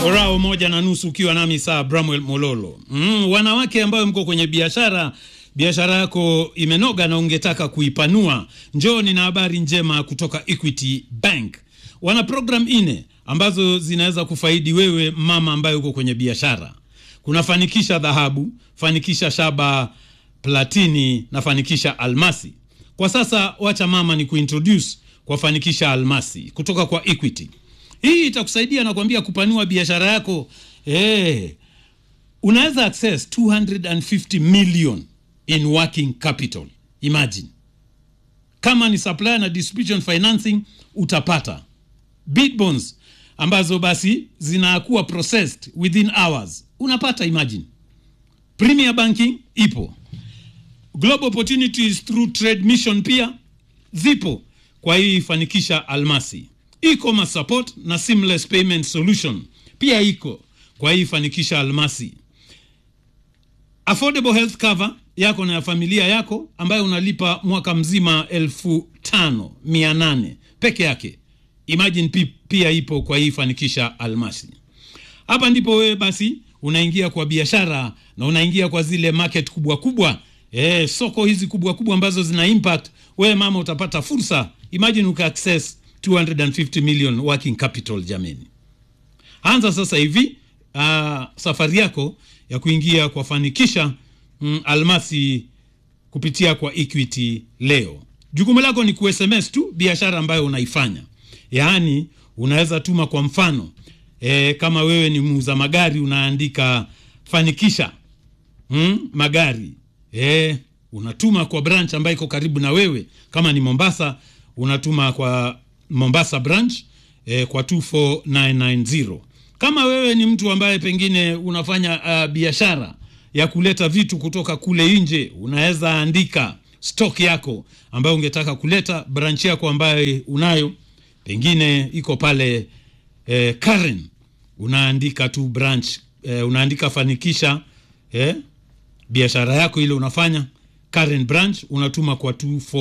Orao moja na nusu ukiwa nami saa Bramwell Mololo. Mm, wanawake ambayo mko kwenye biashara biashara yako imenoga na ungetaka kuipanua, njoo nina habari njema kutoka Equity Bank. Wana program ine ambazo zinaweza kufaidi wewe mama ambaye uko kwenye biashara. Kuna fanikisha dhahabu, fanikisha shaba, platini na fanikisha almasi. Kwa sasa wacha mama ni kuintroduce kwa fanikisha almasi kutoka kwa Equity. Hii itakusaidia na kuambia kupanua biashara yako. Eh, unaweza access 250 million in working capital. Imagine kama ni supplier na distribution financing utapata bid bonds ambazo basi zinakuwa processed within hours, unapata. Imagine premier banking ipo, global opportunities through trade mission pia zipo. Kwa hii fanikisha almasi e-commerce support na seamless payment solution pia iko kwa hii fanikisha almasi. Affordable health cover yako na ya familia yako ambayo unalipa mwaka mzima elfu tano mia nane peke yake. Imagine pi, pia ipo kwa hii fanikisha almasi. Hapa ndipo wewe basi unaingia kwa biashara na unaingia kwa zile market kubwa kubwa, e, soko hizi kubwa kubwa ambazo zina impact. Wewe mama utapata fursa, imagine uka access 250 million working capital. Jameni, anza sasa hivi uh, safari yako ya kuingia kwa fanikisha mm, almasi kupitia kwa Equity leo. Jukumu lako ni ku-SMS tu biashara ambayo unaifanya, yaani unaweza tuma kwa mfano e, kama wewe ni muuza magari unaandika fanikisha mm, magari e, unatuma kwa branch ambayo iko karibu na wewe. Kama ni Mombasa unatuma kwa Mombasa branch eh, kwa 24990. Kama wewe ni mtu ambaye pengine unafanya uh, biashara ya kuleta vitu kutoka kule nje, unaweza andika stock yako ambayo ungetaka kuleta branch yako ambayo unayo pengine iko pale eh, Karen, unaandika tu branch eh, unaandika fanikisha eh, biashara yako ile unafanya Karen branch, unatuma kwa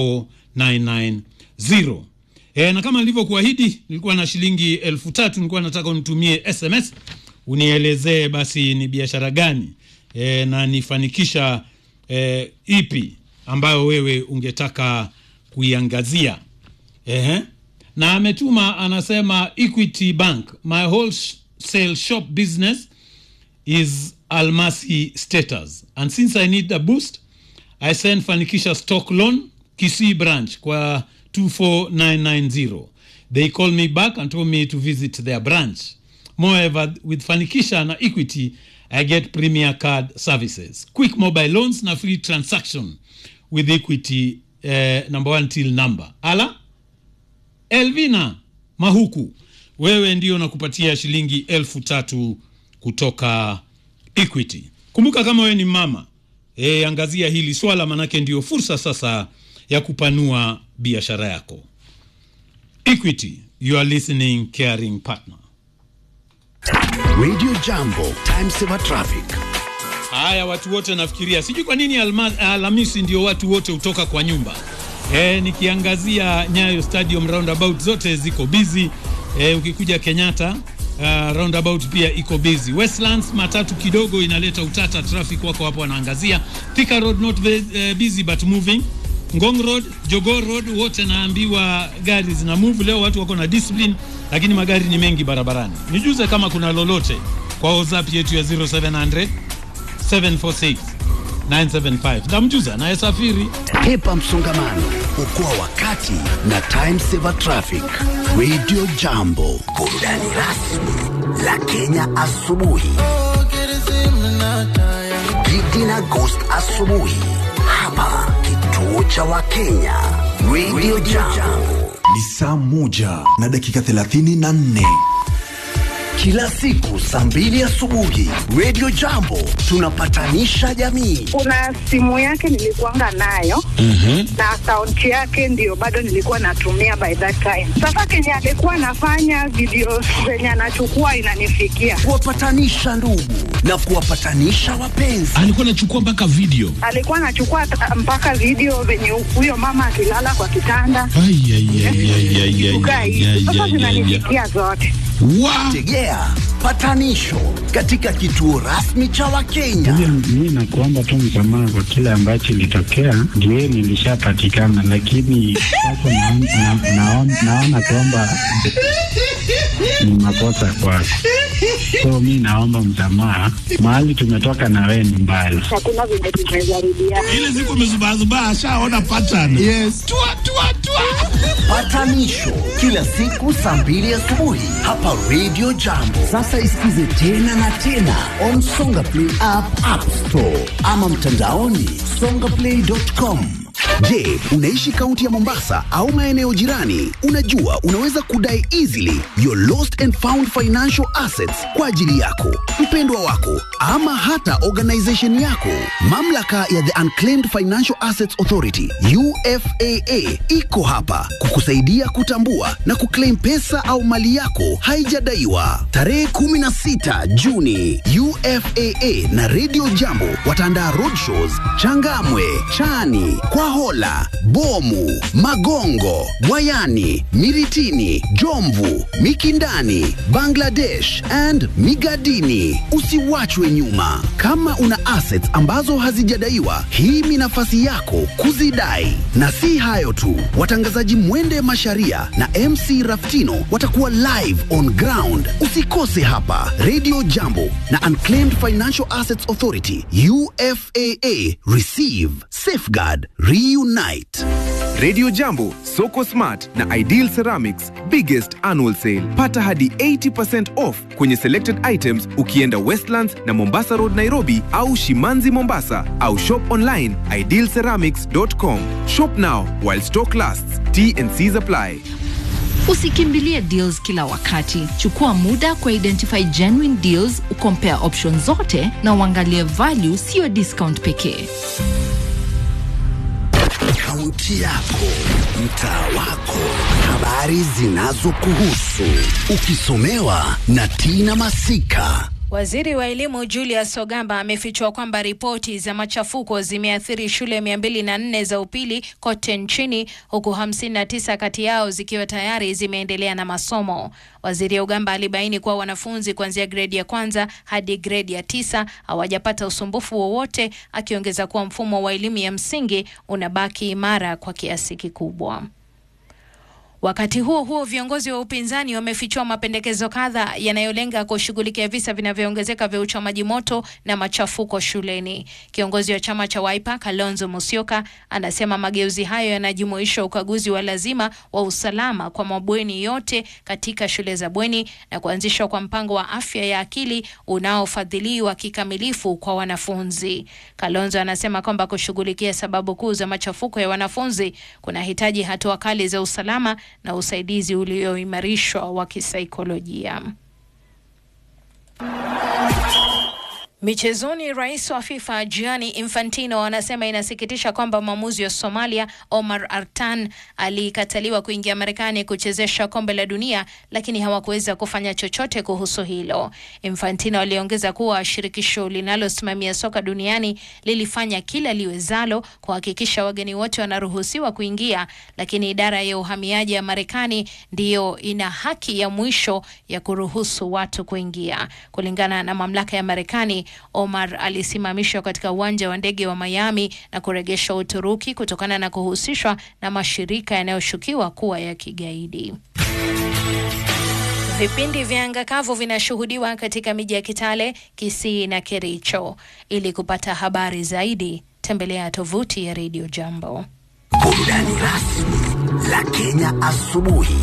24990. E, na kama nilivyokuahidi nilikuwa na shilingi elfu tatu nilikuwa nataka unitumie SMS unielezee basi ni biashara gani e, na nifanikisha e, ipi ambayo wewe ungetaka kuiangazia. Ehe. Na ametuma anasema, Equity Bank, my wholesale shop business is almasi status and since I need a boost I send fanikisha stock loan Kisii branch kwa 24990. They call me back and told me to visit their branch. Moreover, with Fanikisha na Equity, I get premier card services, quick mobile loans na free transaction with Equity uh, number one till number. Ala Elvina Mahuku, wewe ndio nakupatia shilingi elfu tatu kutoka Equity. Kumbuka kama wewe ni mama e, angazia hili swala, manake ndio fursa sasa ya kupanua biashara yako. Equity, you are listening caring partner. Radio Jambo, time saver traffic. Haya, watu wote nafikiria, sijui kwa nini alma, Alhamisi ndio watu wote hutoka kwa nyumba. E, nikiangazia Nyayo Stadium roundabout zote ziko busy. E, ukikuja Kenyatta uh, roundabout pia iko busy. Westlands matatu kidogo inaleta utata, traffic wako hapo wanaangazia. Thika Road not very, uh, busy but moving Ngong Road, Jogoo Road wote naambiwa gari zina move leo, watu wako na discipline, lakini magari ni mengi barabarani. Nijuze kama kuna lolote kwa WhatsApp yetu ya 0700 746 975. Ndamjuza naye safiri. Hepa msongamano, okoa wakati na time saver traffic. Radio Jambo, burudani rasmi la Kenya asubuhi. Gidi na Ghost asubuhi hapa kituo cha Wakenya Radio Jambo. Ni saa moja na dakika thelathini na nne Kila siku saa mbili asubuhi Radio Jambo tunapatanisha jamii. kuna simu yake nilikuanga nayo na akaunti yake ndio bado nilikuwa natumia by that time. Sasa kenye alikuwa anafanya video zenye anachukua inanifikia, Kuwapatanisha ndugu na kuwapatanisha wapenzi. alikuwa anachukua mpaka video alikuwa anachukua ta- mpaka video venye huyo mama akilala kwa kitanda Ai, ai, ai, ai, ai, ai, kukaa ai, hivi. ai, Sasa ai, ai, ai. zinanifikia zote. Wa- Tegea Patanisho katika kituo rasmi cha Wakenya. Mi nakuomba tu msamaha kwa kile ambacho ilitokea, ndio nilishapatikana, lakini sasa naon- na- naon- naona kwamba ni makosa kwako, so mi naomba msamaha. Mahali tumetoka na wewe ni mbali. Hakuna vile tumejaribiana. ile siku amezubazubaa ashaona pattern yes. tua, tua, tua. Patanisho kila siku saa mbili asubuhi hapa Radio Jambo. Sasa isikize tena na tena on Songa Play app, App Store ama mtandaoni songaplay.com. Je, unaishi kaunti ya Mombasa au maeneo jirani? Unajua unaweza kudai easily your lost and found financial assets kwa ajili yako, mpendwa wako ama hata organization yako. Mamlaka ya the Unclaimed Financial Assets Authority UFAA iko hapa kukusaidia kutambua na kuclaim pesa au mali yako haijadaiwa. Tarehe 16 Juni, UFAA na Radio Jambo wataandaa roadshows Changamwe, Chani, Kwahola, Bomu, Magongo, Bwayani, Miritini, Jomvu, Mikindani, Bangladesh and Migadini. Usiwachwe nyuma. Kama una assets ambazo hazijadaiwa, hii ni nafasi yako kuzidai. Na si hayo tu, watangazaji Mwende Masharia na MC Raftino watakuwa live on ground. Usikose hapa Radio Jambo na Unclaimed Financial Assets Authority UFAA. Receive, safeguard, reunite. Radio Jambo, Soko Smart na Ideal Ceramics biggest annual sale. Pata hadi 80% off kwenye selected items ukienda Westlands na Mombasa Road Nairobi au Shimanzi Mombasa au shop online idealceramics.com. Shop now while stock lasts. T and C's apply. Usikimbilie deals kila wakati. Chukua muda kwa identify genuine deals, ukompare options zote na uangalie value, siyo discount pekee. Kaunti yako, mtaa wako, habari zinazokuhusu, ukisomewa na Tina Masika. Waziri wa elimu Julius Ogamba amefichua kwamba ripoti za machafuko zimeathiri shule 204 za upili kote nchini huku 59 kati yao zikiwa tayari zimeendelea na masomo. Waziri Ogamba alibaini kuwa wanafunzi kuanzia gredi ya kwanza hadi gredi ya tisa hawajapata usumbufu wowote, akiongeza kuwa mfumo wa elimu ya msingi unabaki imara kwa kiasi kikubwa. Wakati huo huo, viongozi wa upinzani wamefichua mapendekezo kadhaa yanayolenga kushughulikia visa vinavyoongezeka vya uchomaji moto na machafuko shuleni. Kiongozi wa chama cha Wiper Kalonzo Musyoka anasema mageuzi hayo yanajumuisha ukaguzi wa lazima wa usalama kwa mabweni yote katika shule za bweni na kuanzishwa kwa mpango wa afya ya akili unaofadhiliwa kikamilifu kwa wanafunzi. Kalonzo anasema kwamba kushughulikia sababu kuu za machafuko ya wanafunzi kunahitaji hatua kali za usalama na usaidizi ulioimarishwa wa kisaikolojia. Michezoni, rais wa FIFA Gianni Infantino anasema inasikitisha kwamba mwamuzi wa Somalia Omar Artan alikataliwa kuingia Marekani kuchezesha kombe la dunia, lakini hawakuweza kufanya chochote kuhusu hilo. Infantino aliongeza kuwa shirikisho linalosimamia soka duniani lilifanya kila liwezalo kuhakikisha wageni wote wanaruhusiwa kuingia, lakini idara ya uhamiaji ya Marekani ndiyo ina haki ya mwisho ya kuruhusu watu kuingia. Kulingana na mamlaka ya Marekani, Omar alisimamishwa katika uwanja wa ndege wa Miami na kurejeshwa Uturuki kutokana na kuhusishwa na mashirika yanayoshukiwa kuwa ya kigaidi. Vipindi vya anga kavu vinashuhudiwa katika miji ya Kitale, Kisii na Kericho. Ili kupata habari zaidi, tembelea tovuti ya Radio Jambo. Burudani rasmi la Kenya asubuhi.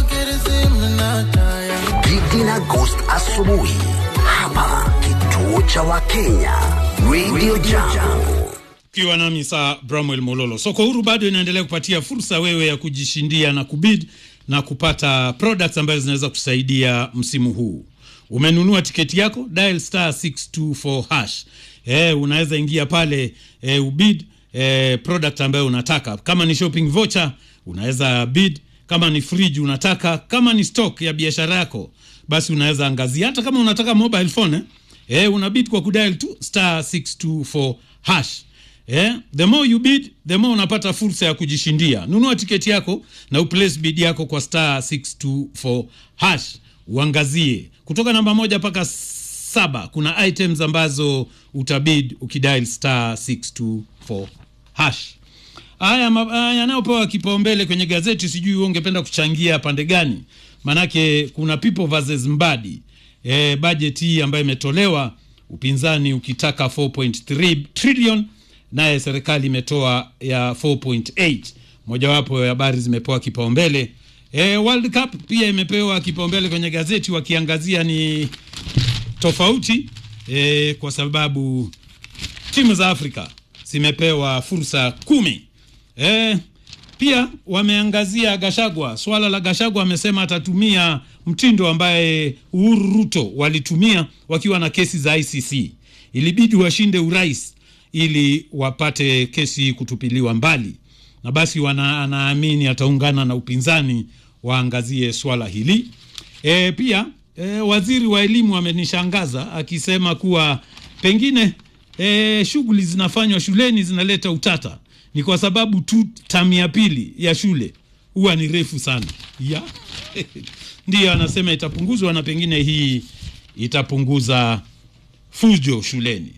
Gigi na Ghost asubuhi hapa kituo cha Wakenya Radio Jambo. ukiwa nami saa Bramwell Mololo. Soko huru bado inaendelea kupatia fursa wewe ya kujishindia na kubid na kupata products ambazo zinaweza kusaidia msimu huu. Umenunua tiketi yako, dial star 624 hash. Eh, unaweza ingia pale eh, ubid eh, product ambayo unataka. Kama ni shopping voucher unaweza bid, kama ni fridge unataka, kama ni stock ya biashara yako basi unaweza angazia, hata kama unataka mobile phone eh, eh una bid kwa kudial tu star 624 hash. Eh, the more you bid, the more unapata fursa ya kujishindia. Nunua tiketi yako na uplace bid yako kwa star 624 hash. Uangazie kutoka namba moja mpaka saba kuna items ambazo utabid ukidial star 624 hash haya ma- haya yanayopewa kipaumbele kwenye gazeti sijui wewe ungependa kuchangia pande gani manake kuna people versus mbadi e, budget hii ambayo imetolewa upinzani ukitaka 4.3 trillion naye serikali imetoa ya 4.8 mojawapo ya habari zimepewa kipaumbele e, world cup pia imepewa kipaumbele kwenye gazeti wakiangazia ni tofauti e, kwa sababu timu za afrika zimepewa fursa kumi e, pia wameangazia gashagwa swala la gashagwa amesema atatumia mtindo ambaye uhuru ruto walitumia wakiwa na kesi za icc ilibidi washinde urais ili wapate kesi kutupiliwa mbali na basi wana, anaamini ataungana na upinzani waangazie swala hili e, pia e, waziri wa elimu amenishangaza akisema kuwa pengine e, shughuli zinafanywa shuleni zinaleta utata ni kwa sababu tu tamu ya pili ya shule huwa ni refu sana ya ndiyo anasema itapunguzwa na pengine hii itapunguza fujo shuleni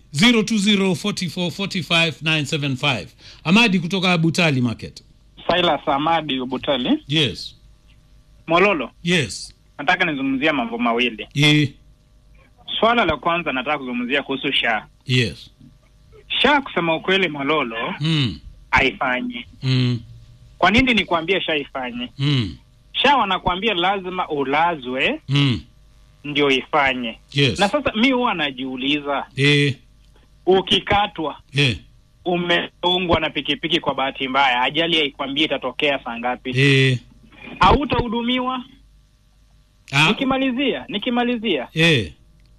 0204445975 amadi kutoka abutali market Silas Amadi Ubutali. yes Mololo, yes nataka nizungumzia mambo mawili. e, Swala la kwanza nataka kuzungumzia kuhusu SHA. yes SHA kusema ukweli, Mololo, mm, haifanyi. mm, Kwa nini nikwambie SHA ifanye? mm, SHA wanakuambia lazima ulazwe mm, ndio ifanye. yes Na sasa mi huwa najiuliza, e, ukikatwa e, umeungwa na pikipiki kwa bahati mbaya, ajali haikwambia itatokea saa ngapi, e, hautahudumiwa. ah, Nikimalizia, nikimalizia, e,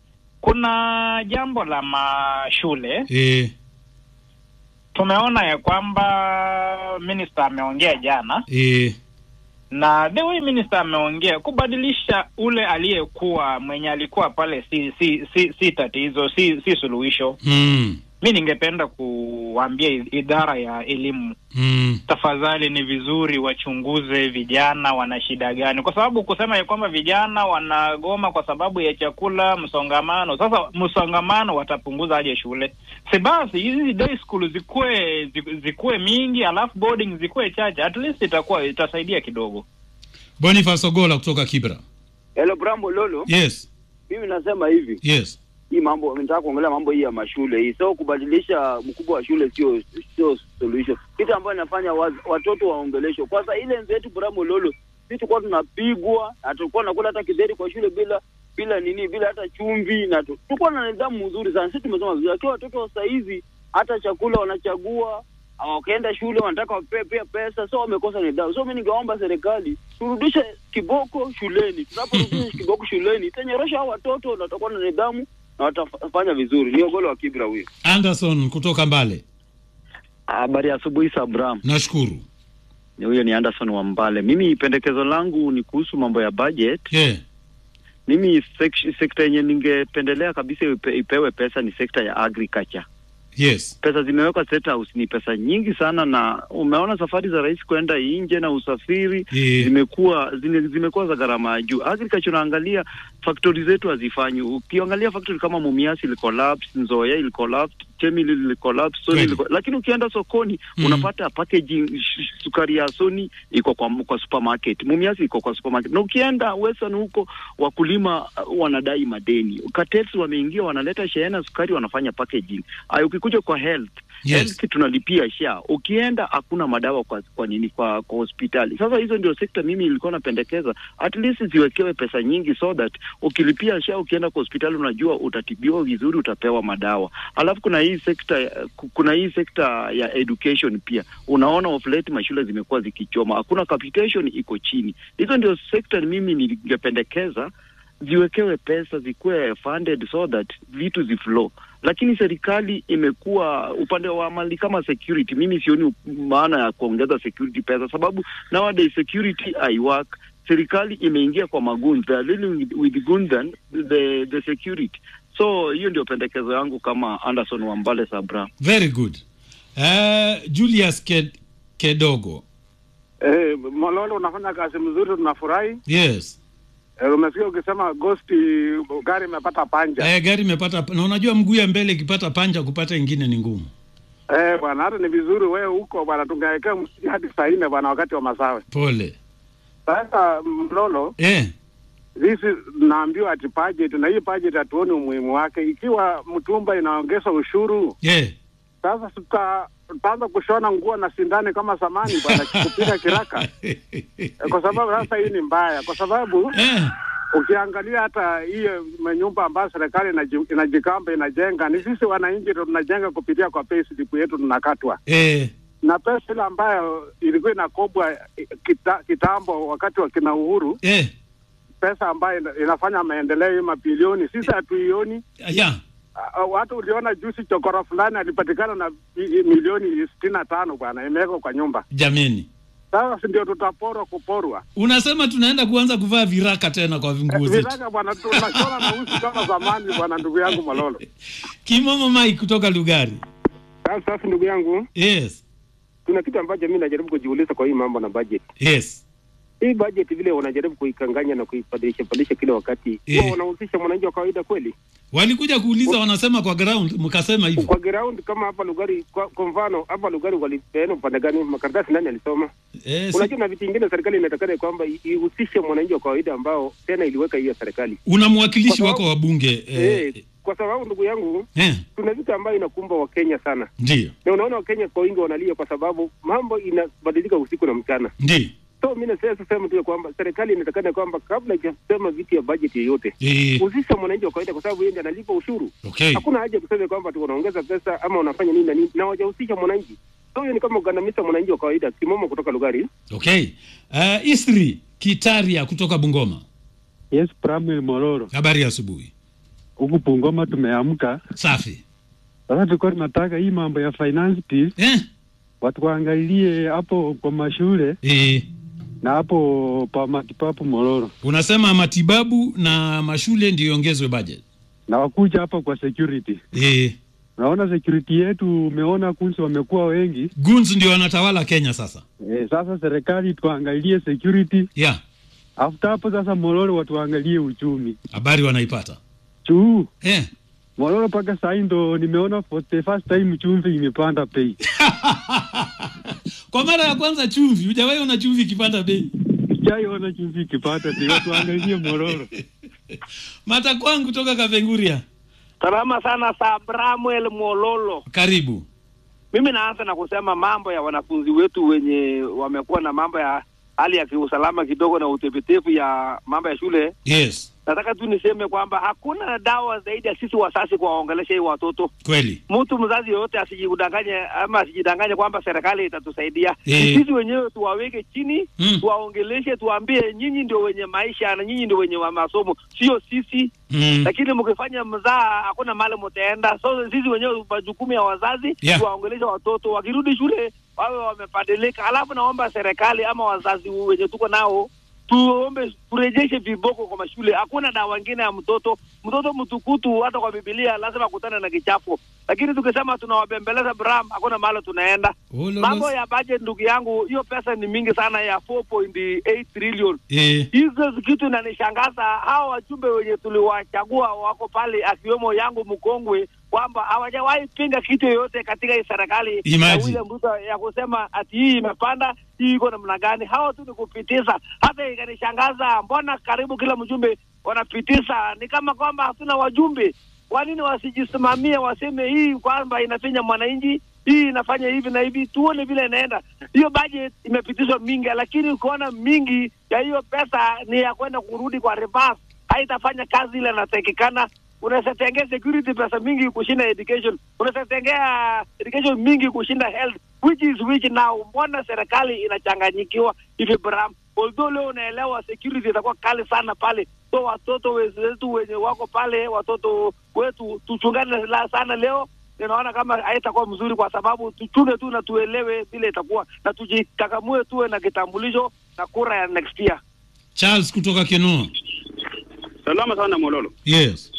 kuna jambo la mashule e, tumeona ya kwamba minister ameongea jana e, na the way minister ameongea kubadilisha ule aliyekuwa mwenye alikuwa pale si si si, si tatizo si si suluhisho mm, mi ningependa kuambia i- idara ya elimu mm, tafadhali ni vizuri wachunguze vijana wana shida gani kwa sababu kusema ya kwamba vijana wanagoma kwa sababu ya chakula msongamano sasa msongamano watapunguza aje shule si basi hizi day school zikuwe zi- zikuwe mingi alafu boarding zikuwe chache at least itakuwa itasaidia kidogo boniface ogola kutoka kibra Hello Brambo Lolo, yes mimi nasema hivi, yes hii mambo nataka kuongelea mambo hii ya mashule hii, so kubadilisha mkubwa wa shule sio sio solution. Kitu ambayo inafanya waz- watoto waongeleshwe. Kwanza ile enzi yetu Brambo Lolo, sisi tulikuwa tunapigwa na tulikuwa tunakula hata kidheri kwa shule bila bila nini, bila hata chumvi, na tu- tulikuwa na nidhamu nzuri sana. Sisi tumesoma vizuri, lakini watoto wa saa hizi hata chakula wanachagua wakaenda shule wanataka wapewe pia pesa, so wamekosa nidhamu. So mi ningeomba serikali turudishe kiboko shuleni. Tunaporudisha kiboko shuleni itanyorosha hao watoto na watakuwa na nidhamu na watafanya vizuri. Ni ogolo wa Kibra huyo. anderson kutoka mbale Habari ya asubuhi Sabram. nashukuru Huyo ni Anderson wa Mbale. Mimi pendekezo langu ni kuhusu mambo ya budget. yeah. Mimi sek- sekta yenye ningependelea kabisa ipe, ipewe pesa ni sekta ya agriculture. yes Pesa zimewekwa State House ni pesa nyingi sana, na umeona safari za rais kwenda nje na usafiri Yeah. zimekuwa zime, zimekuwa za gharama ya juu. Agriculture unaangalia factory zetu hazifanyi. Ukiangalia factory kama Mumias ili collapse, Nzoia ili collapse, Chemili ili collapse, Sony Kweli. ili lakini ukienda sokoni Mm. unapata packaging sh- sh- sukari ya Sony iko kwa, kwa supermarket, Mumias iko kwa supermarket, na ukienda Western huko wakulima uh, wanadai madeni. Cartels wameingia wanaleta shehena sukari wanafanya packaging. Ay, ukikuja kwa health Yes. health tunalipia sha, ukienda hakuna madawa kwa kwa nini kwa, kwa hospitali. Sasa hizo ndio sekta mimi ilikuwa napendekeza at least ziwekewe pesa nyingi, so that ukilipia sha, ukienda kwa hospitali unajua utatibiwa vizuri, utapewa madawa. Alafu kuna hii sekta kuna hii sekta ya education pia, unaona of late mashule zimekuwa zikichoma, hakuna capitation iko chini. Hizo ndio sekta mimi ningependekeza ziwekewe pesa zikuwe funded so that vitu ziflow lakini serikali imekuwa upande wa mali kama security mimi sioni maana ya kuongeza security pesa sababu nowadays security i work serikali imeingia kwa maguns they are dealing with, with guns than the, the security so hiyo ndio pendekezo yangu kama anderson wambale sabra very good uh, julius Ked, kedogo Eh, Mololo unafanya kazi mzuri, tunafurahi. yes Eh, umesikia ukisema ghost gari imepata panja. Eh, gari imepata na unajua mguu ya mbele ikipata panja kupata ingine ni ngumu. Eh, bwana hata ni vizuri wewe huko bwana tungewekea msiki hadi saa nne bwana wakati wa masawe. Pole. Sasa Mlolo, Eh, sisi naambiwa ati budget na hii budget hatuoni umuhimu wake. Ikiwa mtumba inaongeza ushuru, eh. sasa tuta tutaanza kushona nguo na sindani kama zamani bwana, kupiga kiraka Eh, kwa sababu sasa hii ni mbaya, kwa sababu ukiangalia hata hiyo manyumba ambayo serikali inaji- inajikamba inajenga, ni sisi wananchi ndo tunajenga kupitia kwa payslip yetu tunakatwa Eh, na pesa ile ambayo ilikuwa inakobwa eh, kita, kitambo wakati wa kina Uhuru eh. pesa ambayo ina- inafanya maendeleo hii mabilioni, sisi hatuioni. Ya. Ah, Watu uliona juzi chokora fulani alipatikana na i- milioni sitini na tano bwana, imewekwa kwa nyumba. Jameni. Sasa si ndio tutaporwa kuporwa Unasema tunaenda kuanza kuvaa viraka tena kwa vinguo zetu. viraka bwana, tunashona na usi kama zamani bwana, ndugu yangu Malolo. Kimomo Mike kutoka Lugari. Sasa sasa, ndugu yangu, Yes. kuna kitu ambacho mimi najaribu kujiuliza kwa hii mambo na budget. Yes. Hii budget vile wanajaribu kuikanganya na kuibadilisha badilisha kila wakati, Eh. huwa wanahusisha mwananchi wa kawaida kweli? Walikuja kuuliza wanasema kwa ground mkasema hivyo. Kwa ground kama hapa Lugari, kwa, kwa mfano hapa Lugari walipeana upande gani? Makaratasi nani alisoma? Eh, si- Unajua, na vitu vingine serikali inatakana kwamba i- ihusishe mwananchi wa kawaida ambao tena iliweka hiyo serikali una mwakilishi Kwa wako sababu- wa bunge eh, eh, kwa sababu ndugu yangu eh, kuna vitu ambayo inakumba Wakenya sana, ndio na unaona Wakenya kwa wingi wanalia kwa sababu mambo inabadilika usiku na mchana. ndio So mi nasema sema tu ya kwamba serikali inatakana kwamba kabla ijasema vitu ya budget yoyote Eh. husisha mwananchi wa kawaida, kwa sababu yeye ndiye analipa ushuru. Okay. Hakuna haja ya kusema kwamba tu unaongeza pesa ama unafanya nini na nini, na wajahusisha mwananchi. So hiyo ni kama kugandamiza mwananchi wa kawaida. Kimomo kutoka Lugari. okay uh, Isri Kitaria kutoka Bungoma. Yes, Pramwel Mororo. Habari ya asubuhi. Huku Bungoma tumeamka. Safi. Sasa tulikuwa tunataka hii mambo ya finance bill eh? watu waangalie hapo kwa mashule eh. na hapo pa matibabu Mororo, Unasema matibabu na mashule ndio iongezwe budget. na wakuja hapa kwa security. Eh. Naona security yetu, umeona kunzi wamekuwa wengi Guns ndio wanatawala Kenya sasa. e, sasa serikali tuangalie security yeah. After hapo sasa Mororo watu waangalie uchumi Habari wanaipata. juu eh. Mororo mpaka saa hii ndo nimeona for the first time chumvi imepanda bei. Kwa mara ya kwanza chumvi, hujawahi ona chumvi ikipanda bei? Sijaiona chumvi ikipanda bei, watu waangalie Mororo. Mata kwangu kutoka Kapenguria. Salama sana Sabramuel Mololo. Karibu. Mimi naanza na kusema mambo ya wanafunzi wetu wenye wamekuwa na mambo ya hali ya kiusalama kidogo na utepetevu ya mambo ya shule. Yes. Nataka tu niseme kwamba hakuna dawa zaidi ya sisi wazazi kuwaongelesha hii watoto. Kweli. Mtu mzazi yoyote asijidanganye ama asijidanganye kwamba serikali itatusaidia. Eh. Ni Sisi wenyewe tuwaweke chini, Mm. tuwaongeleshe, tuwaambie nyinyi ndio wenye maisha na nyinyi ndio wenye wa masomo, sio sisi Mm. lakini mkifanya mzaa hakuna mahali mtaenda. So sisi wenyewe majukumu ya wazazi Yeah. tuwaongeleshe watoto, wakirudi shule wawe wamebadilika. Halafu naomba serikali ama wazazi wenye tuko nao tuombe turejeshe viboko kwa mashule. Hakuna dawa ingine ya mtoto. Mtoto mtukutu, hata kwa Biblia lazima akutane na kichapo, lakini tukisema tunawabembeleza Bram, hakuna mahali tunaenda. Olo, Mambo basi. ya budget, ndugu yangu, hiyo pesa ni mingi sana ya 4.8 trillion Eh. hizo kitu inanishangaza. Hao wajumbe wenye tuliwachagua wako pale, akiwemo yangu mkongwe, kwamba hawajawahi pinga kitu yoyote katika hii serikali ya Imagine. William Ruto ya kusema ati hii imepanda, hii iko namna gani. Hao tu ni kupitiza. Hata ikanishangaza, mbona karibu kila mjumbe wanapitiza, ni kama kwamba hatuna wajumbe. Kwa nini wasijisimamie, waseme hii kwamba inafinya mwananchi, hii inafanya hivi na hivi, tuone vile inaenda. Hiyo budget imepitishwa mingi, lakini ukiona mingi ya hiyo pesa ni ya kwenda kurudi kwa reverse, haitafanya kazi ile inatakikana. Unaweza tengea security pesa mingi kushinda education, unaweza tengea education mingi kushinda health, which is which now. Mbona serikali inachanganyikiwa hivi Bram? Although leo unaelewa security itakuwa kali sana pale, so watoto wetu wenye wako pale, watoto wetu tuchungane la sana leo ninaona kama haitakuwa mzuri, kwa sababu tuchunge tu na tuelewe vile itakuwa, na tujikakamue, tuwe na kitambulisho na kura ya next year. Charles kutoka Kenoa. Salama sana Mololo. Yes.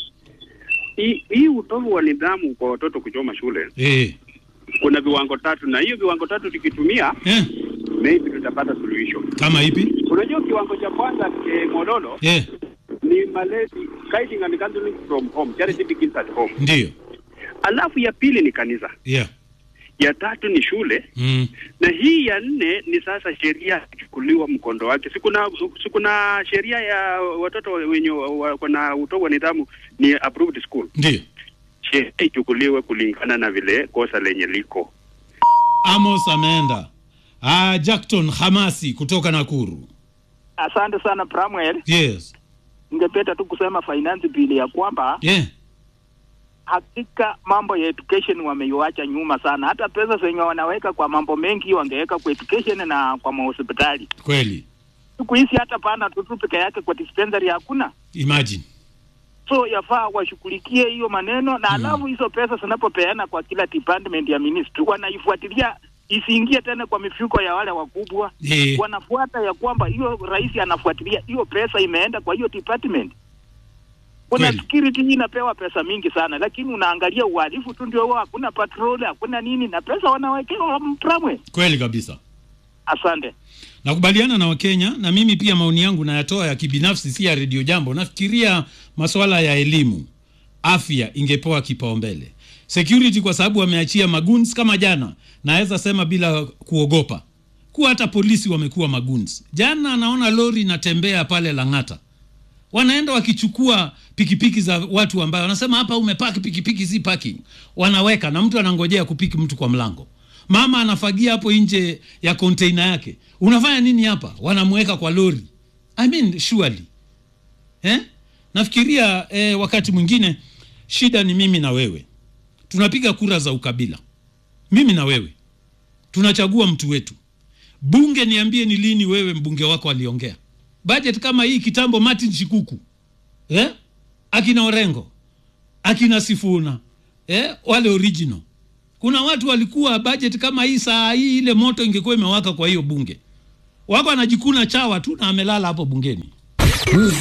Hii hii utovu wa nidhamu kwa watoto kuchoma shule Eh. kuna viwango tatu, na hiyo viwango tatu tukitumia eh, maybe tutapata suluhisho. Kama ipi? Unajua kiwango cha kwanza eh, Mololo Eh. ni malezi guiding and counseling from home charity begins at home Ndiyo. alafu ya pili ni kanisa Yeah. ya tatu ni shule Mm. na hii ya nne ni sasa sheria ichukuliwa mkondo wake. Sikuna sikuna sheria ya watoto wenye wako na utovu wa nidhamu ni approved school, Ndiyo. sheria ichukuliwe kulingana na vile kosa lenye liko. Amos ameenda. Ah, Jackton Hamasi kutoka Nakuru. Asante sana Pramwell. Yes. Ningependa tu kusema finance bill ya kwamba Yeah. hakika mambo ya education wameiacha nyuma sana. Hata pesa zenye wanaweka kwa mambo mengi wangeweka kwa education na kwa mahospitali. Kweli. Siku hizi hata pana tutu peke yake kwa dispensary hakuna, Imagine. so yafaa washughulikie hiyo maneno na alafu hizo pesa zinapopeana kwa kila department ya ministry wanaifuatilia isiingie tena kwa mifuko ya wale wakubwa Eh. wanafuata ya kwamba hiyo rais anafuatilia hiyo pesa imeenda kwa hiyo department. Kuna security hii inapewa pesa mingi sana, lakini unaangalia uhalifu tu ndio huo, hakuna patrol, hakuna nini, na pesa wanawekewa mtramwe. Kweli kabisa. Asante. Nakubaliana na Wakenya na mimi pia maoni yangu nayatoa ya kibinafsi, si ya redio Jambo. Nafikiria masuala ya elimu, afya ingepewa kipaumbele, security kwa sababu wameachia maguns kama jana. Naweza sema bila kuogopa kuwa hata polisi wamekuwa maguns. Jana naona lori inatembea pale Lang'ata, wanaenda wakichukua pikipiki za watu ambayo wanasema hapa umepaki pikipiki, si parking, wanaweka na mtu anangojea kupiki mtu kwa mlango. Mama anafagia hapo nje ya container yake, unafanya nini hapa? Wanamweka kwa lori. I mean, surely eh? Nafikiria eh, wakati mwingine shida ni mimi na wewe, tunapiga kura za ukabila, mimi na wewe tunachagua mtu wetu. Bunge, niambie ni lini wewe mbunge wako aliongea budget kama hii kitambo? Martin Shikuku eh? akina Orengo akina Sifuna eh? wale original. Kuna watu walikuwa budget kama hii, saa hii ile moto ingekuwa imewaka kwa hiyo bunge, wako anajikuna chawa tu na amelala hapo bungeni.